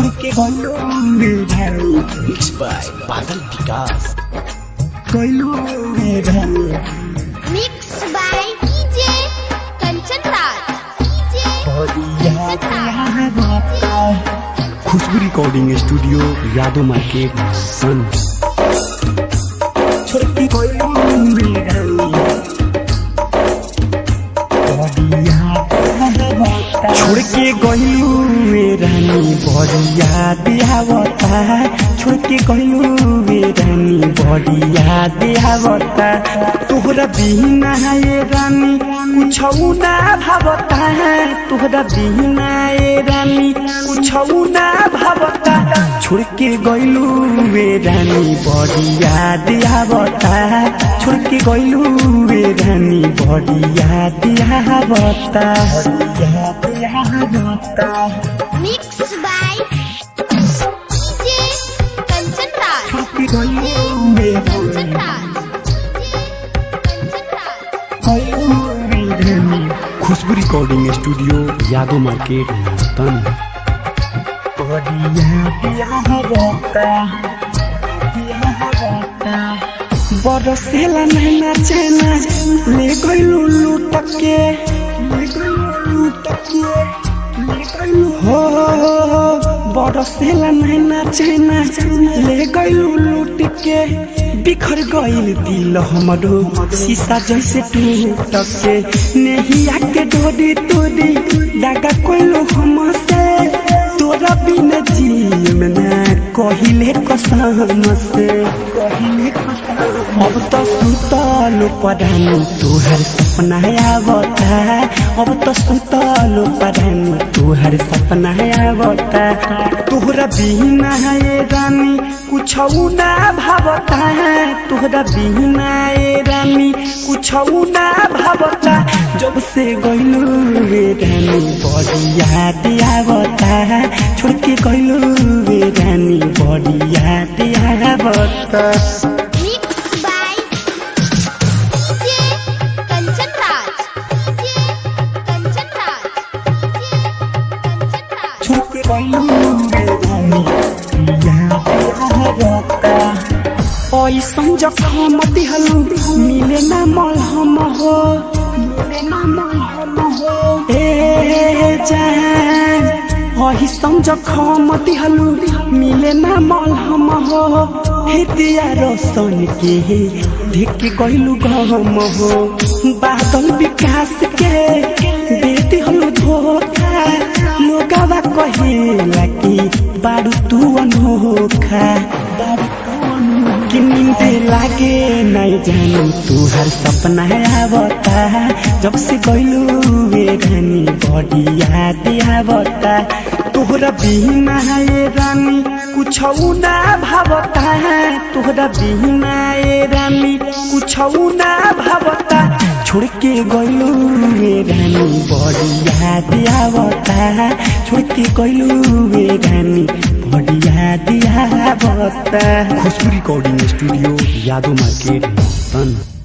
छोड़ के गइलो रे भाई मिक्स बाय बादल विकास गइलो रे भाई Mixed by DJ Kanchan Raj. DJ बढ़िया प्यार बता Khushboo recording studio Yadav market सन छोड़ के गइलो रे भाई बढ़िया प्यार बता छोड़ के गइलो रे रानी बढ़िया दियावता छोड़ के गइलो रे रानी बढ़िया दियावता तोहरा बिना ये रानी कुछ ना भावता तोहरा बिना ये रानी कुछ ना भावता छोड़ के गइलू वे रानी बढ़िया दियावता छोड़ के गइलू वे रानी बढ़िया दियावता बढ़िया दियावता Mixed by DJ Kanchan Raj. छोड़ के गइलू वे Kanchan रानी Raj. Kanchan Raj. Khushboo recording studio Yadav market तन बरसेला नैना चैना ले गइलू लूट के ले गइलू लूट के ले गइलू हो बरसेला नैना चैना ले गइलू लूट के बिखर गइल दिल हमरो शीशा जैसे टूट के नेहिया के डोरी तोरी दागा कोइलो हमसे तोरा बिना जीव ना कहिले कसम से कहिले कसम अब तो सुतल पढ़ानी तोहर सपना आवता अब तो सुतल पढ़ानी तोहर सपना आवता तोहरा बिना ये रानी कुछ ना भावता तोहरा बिना ये रानी कुछ ना भावता जब से गइलू रे रानी बढ़िया दियावता छोड़ के गइलू रे रानी बढ़िया दियावता Mixed by DJ Kanchan Raj. DJ Kanchan Raj. DJ Kanchan Raj. छोड़ के गइलू रे रानी बढ़िया दियावता ऐसन जखम दिहलू मिले ना मलहम हो मिले ना मलहम हो ए जान ऐसन जखम दिहलू मिले ना मलहम हो हे दिया रोशन के देख के गइलू गम हो बादल विकास के दे दिहलू धोखा लोगवा कहेला कि बारू तू अनोखा बारू तू अनोखा कि नींद लागे नहीं जानी तू हर सपना आवता जब से गइलू वे रानी बड़ी याद आवता तोहरा बिना ये रानी कुछ ना भावता तोहरा बिना ये रानी कुछ ना भावता छोड़ के गइलू वे रानी बड़ी याद आवता छोड़ के गइलू वे रानी बड़ी याद आवता Khushboo recording studio Yadav market सन